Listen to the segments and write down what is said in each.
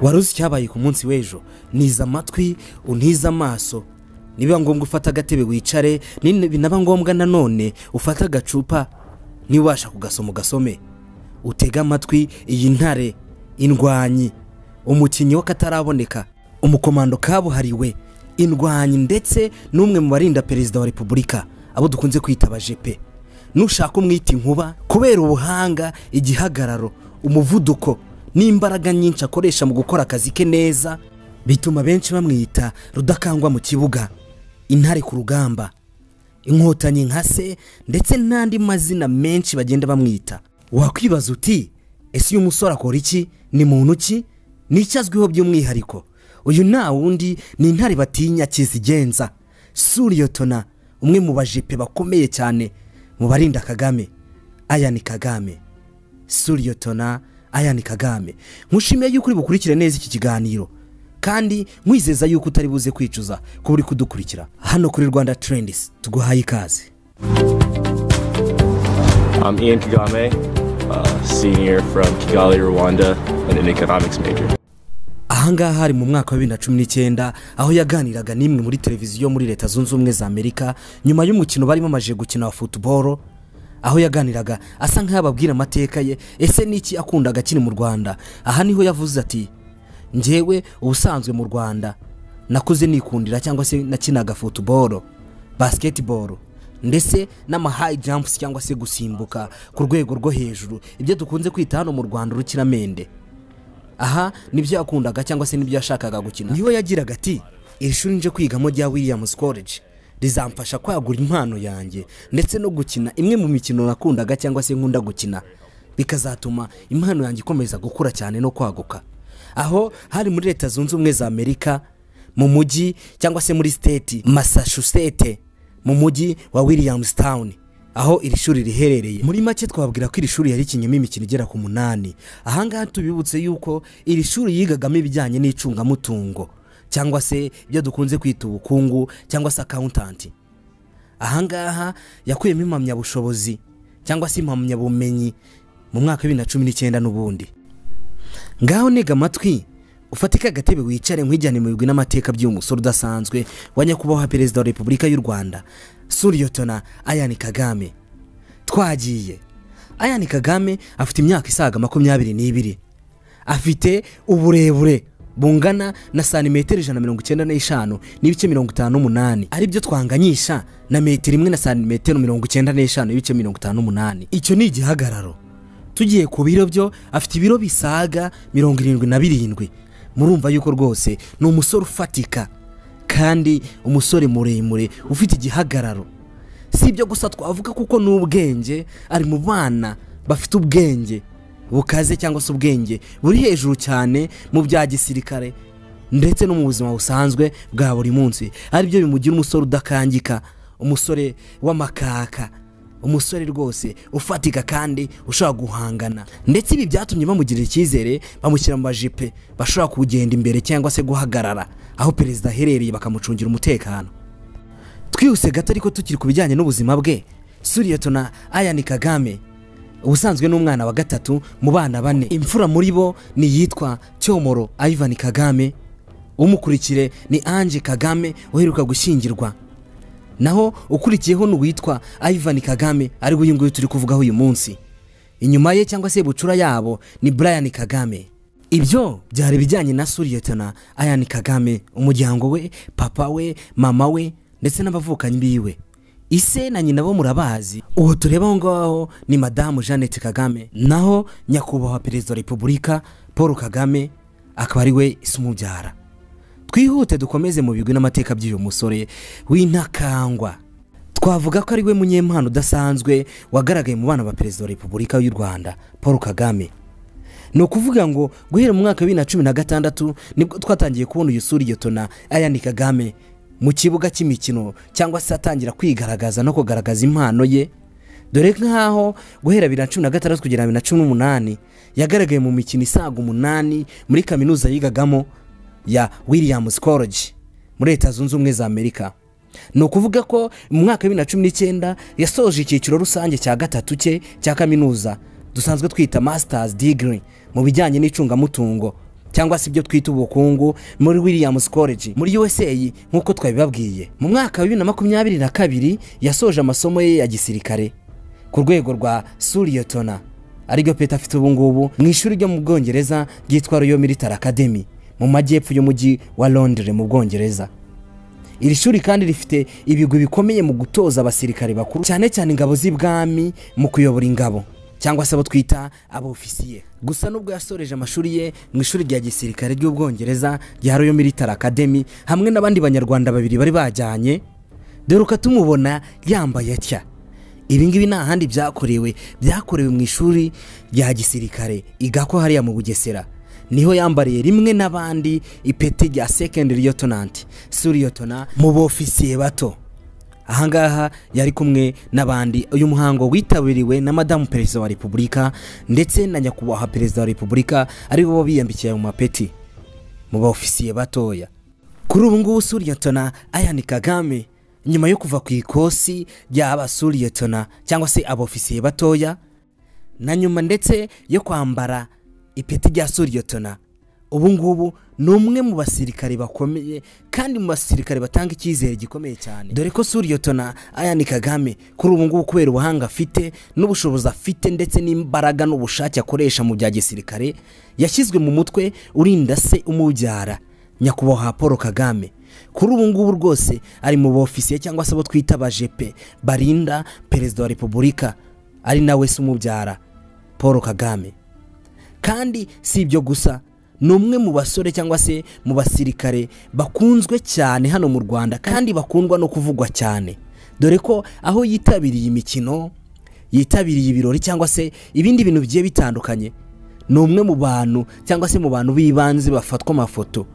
wari uzi icyabaye ku munsi w'ejo niza amatwi unize amaso nibiba ngombwa ufata agatebe wicare binaba ngombwa nanone ufata agacupa niwabasha kugasoma ugasome utege amatwi iyi ntare indwanyi umukinnyi w'akataraboneka umukomando kabuhariwe indwanyi ndetse n'umwe mu barinda perezida wa repubulika abo dukunze kwita abajepe nushaka umwita inkuba kubera ubuhanga igihagararo umuvuduko n'imbaraga nyinshi akoresha mu gukora akazi ke neza bituma benshi bamwita rudakangwa mu kibuga intare ku rugamba inkotanyi nka se ndetse n'andi mazina menshi bagenda bamwita wakwibaza uti ese uyu musore akora iki ni muntu ki nicyo azwiho by'umwihariko uyu nta wundi ni intare batinya kizigenza suriyotona umwe mu bajepe bakomeye cyane mu barinda kagame aya ni kagame suriyotona aya ni kagame nkushimiye yuko uri bukurikire neza iki kiganiro kandi nkwizeza yuko utari buze kwicuza kuba uri kudukurikira hano kuri rwanda terendisi tuguhaye ikaze I'm Ian Kagame, uh, senior from Kigali, Rwanda, and an economics major. ahangaha hari mu mwaka wa bibiri na cumi n'icyenda aho yaganiraga n'imwe muri televiziyo muri leta zunze ubumwe za amerika nyuma y'umukino bari bamaze gukina wa futuboro aho yaganiraga asa nk'ababwira amateka ye ese n'iki akundaga akiri mu rwanda aha niho yavuze ati ngewe ubusanzwe mu rwanda nakuze nikundira cyangwa se nakinaga futuboro basiketiboro ndetse n'amahayi jampusi cyangwa se gusimbuka ku rwego rwo hejuru ibyo dukunze kwita hano mu rwanda urukiramende aha nibyo yakundaga cyangwa se nibyo yashakaga gukina niho yagiraga ati iri shuri nje kwigamo rya williams college rizamfasha kwagura impano yanjye ndetse no gukina imwe mu mikino nakundaga cyangwa se nkunda gukina bikazatuma impano yanjye ikomeza gukura cyane no kwaguka aho hari muri leta zunze ubumwe za amerika mu mujyi cyangwa se muri siteti massachusetts mu mujyi wa williams town aho iri shuri riherereye muri make twabwira ko iri shuri yari ikinyemo imikino igera ku munani ahangaha tubibutse yuko iri shuri yigagamo ibijyanye n'icungamutungo cyangwa se ibyo dukunze kwita ubukungu cyangwa se akawuntanti ahangaha yakuyemo impamyabushobozi cyangwa se impamyabumenyi mu mwaka wa bibiri na cumi n'icyenda n'ubundi ngaho niga amatwi ufatike agatebe wicare nkwijyane mu bigwi n'amateka by'uyu musore udasanzwe wa nyakubahwa perezida wa repubulika y'u rwanda suriyotona ayani kagame twagiye ayani kagame afite imyaka isaga makumyabiri n'ibiri afite uburebure bungana na santimetero ijana na mirongo icyenda n'eshanu n'ibice mirongo itanu n'umunani aribyo twanganyisha na metero imwe na santimetero mirongo icyenda n'eshanu n'ibice mirongo itanu n'umunani icyo ni igihagararo tugiye ku biro byo afite ibiro bisaga mirongo irindwi na birindwi murumva yuko rwose ni umusore ufatika kandi umusore muremure ufite igihagararo si ibyo gusa twavuga kuko ni ubwenge ari mu bana bafite ubwenge bukaze cyangwa se ubwenge buri hejuru cyane mu bya gisirikare ndetse no mu buzima busanzwe bwa buri munsi aribyo bimugira umusore udakangika umusore w'amakaka umusore rwose ufatika kandi ushobora guhangana ndetse ibi byatumye bamugirira icyizere bamushyira mu bajipe bashobora kugenda imbere cyangwa se guhagarara aho perezida aherereye bakamucungira umutekano twihuse gato ariko tukiri ku bijyanye n'ubuzima bwe suriyotona ayani kagame ubusanzwe n'umwana wa gatatu mu bana bane imfura muri bo ni iyitwa cyomoro ayivani kagame umukurikire ni ange kagame uheruka gushyingirwa naho ukurikiyeho n'uwitwa ayivani kagame ari uyu nguyu turi kuvugaho uyu munsi inyuma ye cyangwa se bucura yabo ni brian kagame ibyo byari ibijyanye na suriyotona ayani kagame umuryango we papa we mama we ndetse n'abavukanyi biwe ise na nyina bo murabazi uwo tureba aho ngaho ni madamu jeannette kagame naho nyakubahwa perezida wa repubulika paul kagame akaba ari we isi umubyara twihute dukomeze mu bigwi n'amateka by'uyu musore w'intakangwa twavuga ko ari we munyempano udasanzwe wagaragaye mu bana ba perezida wa repubulika y'u rwanda paul kagame ni ukuvuga ngo guhera mu mwaka wa bibiri na cumi na gatandatu nibwo twatangiye kubona uyu suri yotona ayani kagame mu kibuga cy'imikino cyangwa se atangira kwigaragaza no kugaragaza impano ye dore nk'aho guhera bibiri na cumi na gatandatu kugera bibiri na cumi n'umunani yagaragaye mu mikino isaga umunani muri kaminuza yigagamo ya williams college muri leta zunze ubumwe za amerika ni ukuvuga ko mu mwaka wa bibiri na cumi n'icyenda yasoje icyiciro rusange cya gatatu cye cya kaminuza dusanzwe twita masters degree mu bijyanye n'icungamutungo cyangwa se ibyo twita ubukungu muri williams college muri usa nk'uko twabibabwiye mu mwaka wa bibiri na makumyabiri na kabiri yasoje amasomo ye ya gisirikare ku rwego rwa suriyotona aribyo peta afite ubu ngubu mu ishuri ryo mu bwongereza ryitwa royal military academy mu majyepfo y'umujyi wa londres mu bwongereza iri shuri kandi rifite ibigwi bikomeye mu gutoza abasirikare bakuru cyane cyane ingabo z'ibwami mu kuyobora ingabo cyangwa se abo twita abofisiye gusa nubwo yasoreje amashuri ye mu ishuri rya gisirikare ry'ubwongereza rya royal military academy hamwe n'abandi banyarwanda babiri bari bajyanye dore uko tumubona yambaye atya ibingibi nta handi byakorewe byakorewe mu ishuri rya gisirikare igako hariya mu bugesera niho yambariye rimwe n'abandi ipeti rya secondary lieutenant suriyotona mu bofisiye bato ahangaha yari kumwe n'abandi uyu muhango witabiriwe na madamu perezida wa repubulika ndetse na nyakubahwa perezida wa repubulika aribo biyambikira mu mapeti mu bofisiye batoya kuri ubu ngubu suriyotona ayani kagame nyuma yo kuva ku ikosi ry'aba suriyotona cyangwa se abofisiye batoya na nyuma ndetse yo kwambara ipeti rya suriyotona ubu ngubu ni umwe mu basirikare bakomeye kandi mu basirikare batanga icyizere gikomeye cyane dore ko suriyotona ayani kagame kuri ubu ngubu kubera ubuhanga afite n'ubushobozi afite ndetse n'imbaraga n'ubushake akoresha mu bya gisirikare yashyizwe mu mutwe urinda se umubyara nyakubahwa paul kagame kuri ubu ngubu rwose ari mu bofisiye cyangwa se abo twita abajepe barinda perezida wa repubulika ari nawe se umubyara paul kagame kandi si ibyo gusa ni umwe mu basore cyangwa se mu basirikare bakunzwe cyane hano mu rwanda kandi bakundwa no kuvugwa cyane dore ko aho yitabiriye imikino yitabiriye ibirori cyangwa se ibindi bintu bigiye bitandukanye ni umwe mu bantu cyangwa se mu bantu b'ibanze bafatwa amafoto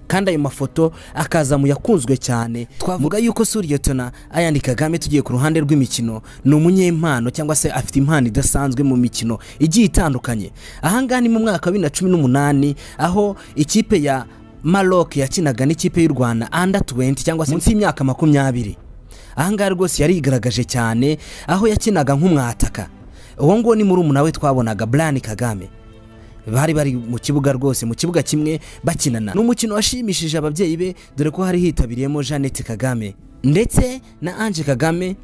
kandi ayo mafoto akaza mu yakunzwe cyane twavuga yuko suriyotona ayandi kagame tugiye ku ruhande rw'imikino ni umunyempano cyangwa se afite impano idasanzwe mu mikino igiye itandukanye ahangaha ni mu mwaka wa bibiri na cumi n'umunani aho ikipe ya maroc yakinaga n'ikipe y'u rwanda anda tuwenti cyangwa se munsi y'imyaka makumyabiri ahangaha rwose yarigaragaje cyane aho yakinaga nk'umwataka uwo nguwo ni murumuna we twabonaga burani kagame bari bari mu kibuga rwose mu kibuga kimwe bakinana ni umukino washimishije ababyeyi be dore ko hari hitabiriyemo jeannette kagame ndetse na ange kagame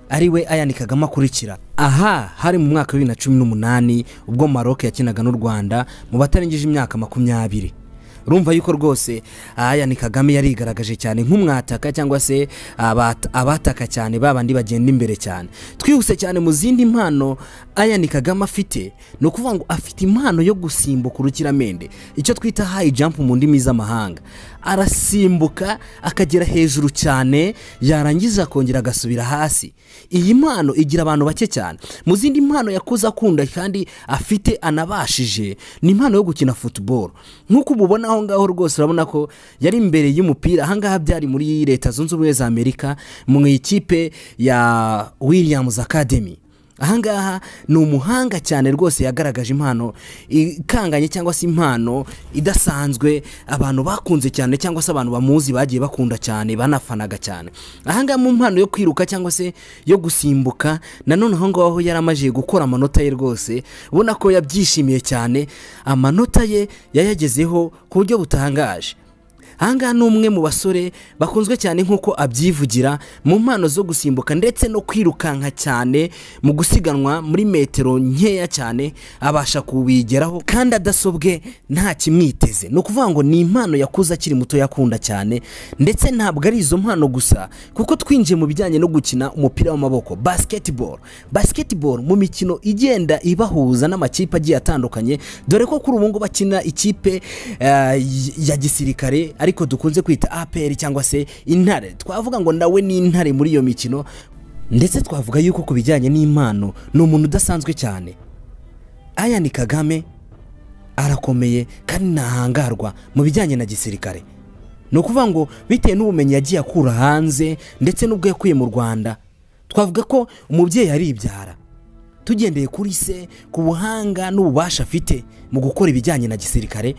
ariwe ayani kagame akurikira aha hari mu mwaka wa bibiri na cumi n'umunani ubwo maroc yakinaga n'u rwanda mu batarengeje imyaka makumyabiri urumva yuko rwose ayani kagame yarigaragaje cyane nk'umwataka cyangwa se abat- abataka cyane babandi bagenda imbere cyane twihuse cyane mu zindi mpano ayani kagame afite ni ukuvuga ngo afite impano yo gusimbuka urukiramende icyo twita hayi jampu mu ndimi z'amahanga arasimbuka akagera hejuru cyane yarangiza akongera agasubira hasi iyi mpano igira abantu bake cyane mu zindi mpano yakuze akunda kandi afite anabashije ni impano yo gukina futuboro nk'uko ububona aho ngaho rwose urabona ko yari imbere y'umupira ahangaha byari muri leta zunze ubumwe za amerika mu ikipe ya williams academy ahangaha ni umuhanga cyane rwose yagaragaje impano ikanganye cyangwa se impano idasanzwe abantu bakunze cyane cyangwa se abantu bamuzi bagiye bakunda cyane banafanaga cyane ahangaha mu mpano yo kwiruka cyangwa se yo gusimbuka nanone aho ngaho yari amajije gukora amanota ye rwose ubona ko yabyishimiye cyane amanota ye yayagezeho ku buryo butangaje ahangaha ni umwe mu basore bakunzwe cyane nk'uko abyivugira mu mpano zo gusimbuka ndetse no kwirukanka cyane mu gusiganwa muri metero nkeya cyane abasha kubigeraho kandi adasobwe nta kimwiteze ni ukuvuga ngo ni impano yakuze akiri muto yakunda cyane ndetse ntabwo ari izo mpano gusa kuko twinjiye mu bijyanye no gukina umupira w'amaboko basketball basketball mu mikino igenda ibahuza n'amakipe agiye atandukanye dore ko kuri ubu ngubu bakina ikipe eh, ya gisirikare ariko dukunze kwita APR cyangwa se intare twavuga ngo nawe ni intare muri iyo mikino ndetse twavuga yuko ku bijyanye n'impano ni umuntu udasanzwe cyane ayani kagame arakomeye kandi ntahangarwa mu bijyanye na gisirikare ni ukuvuga ngo bitewe n'ubumenyi yagiye akura hanze ndetse n'ubwo yakuye mu rwanda twavuga ko umubyeyi aribyara tugendeye kuri se ku buhanga n'ububasha afite mu gukora ibijyanye na gisirikare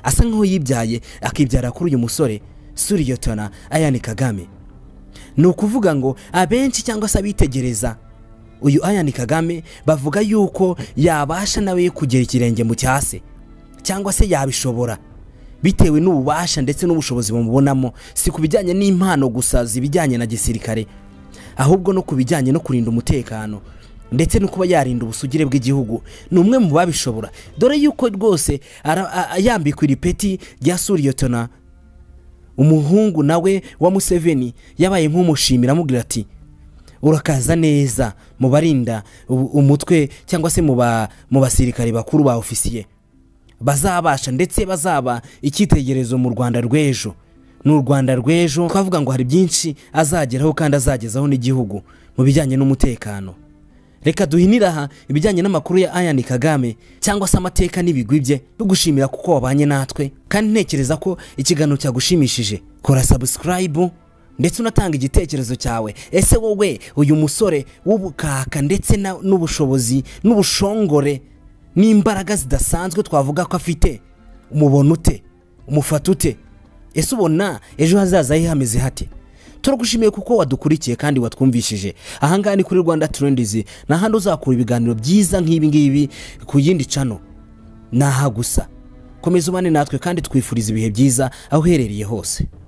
asa nk'aho yibyaye akibyara kuri uyu musore suriyotona ayani kagame ni ukuvuga ngo abenshi cyangwa se abitegereza uyu ayani kagame bavuga yuko yabasha nawe kugera ikirenge mu cya se cyangwa se yabishobora bitewe n'ububasha ndetse n'ubushobozi bamubonamo si ku bijyanye n'impano gusa zibijyanye na gisirikare ahubwo no ku bijyanye no kurinda umutekano ndetse no kuba yarinda ubusugire bw'igihugu ni umwe mu babishobora dore yuko rwose ara- a- a- yambikwa iri peti rya suriyotona umuhungu nawe wa museveni yabaye nk'umushimira amubwira ati urakaza neza mu barinda ubu- umutwe cyangwa se mu ba- mu basirikare bakuru ba ofisiye bazabasha ndetse bazaba icyitegererezo mu rwanda rw'ejo ni u rwanda rw'ejo twavuga ngo hari byinshi azageraho kandi azagezaho n'igihugu mu bijyanye n'umutekano reka duhinire aha ibijyanye n'amakuru ya ayani kagame cyangwa se amateka n'ibigwi bye tugushimira kuko wabanye natwe kandi ntekereza ko ikiganiro cyagushimishije kora sabusikarayibu ndetse unatanga igitekerezo cyawe ese wowe uyu musore w'ubukaka ndetse na- n'ubushobozi n'ubushongore n'imbaraga zidasanzwe twavuga ko afite umubona ute umufata ute ese ubona ejo hazaza he hameze hate turagushimiye kuko wadukurikiye kandi watwumvishije ahangaha ni kuri rwanda turendizi ni ahandi uzakura ibiganiro byiza nk'ibi ngibi ku yindi cano ni aha gusa komeza ubane natwe kandi twifuriza ibihe byiza aho uherereye hose